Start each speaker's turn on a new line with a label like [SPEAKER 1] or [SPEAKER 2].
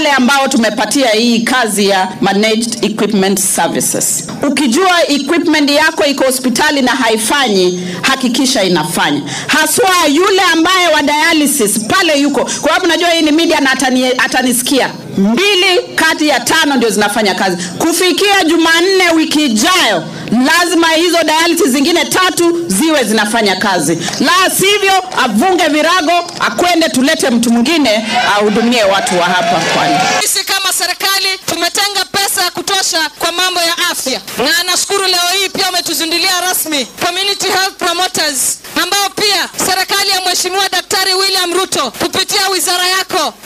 [SPEAKER 1] wale ambao tumepatia hii kazi ya managed equipment services. Ukijua equipment yako iko hospitali na haifanyi, hakikisha inafanya, haswa yule ambaye wa dialysis pale yuko, kwa sababu najua hii ni media na atani, atanisikia. Mbili kati ya tano ndio zinafanya kazi. Kufikia Jumanne wiki ijayo, lazima hizo dialysis zingine tatu ziwe zinafanya kazi, la sivyo avunge virago, akwende tulete mtu mwingine ahudumie watu wa hapa Pwani.
[SPEAKER 2] Sisi kama serikali tumetenga pesa ya kutosha kwa mambo ya afya, na nashukuru leo hii pia umetuzindulia rasmi community health promoters, ambao pia serikali ya Mheshimiwa Daktari William Ruto kupitia wizara yako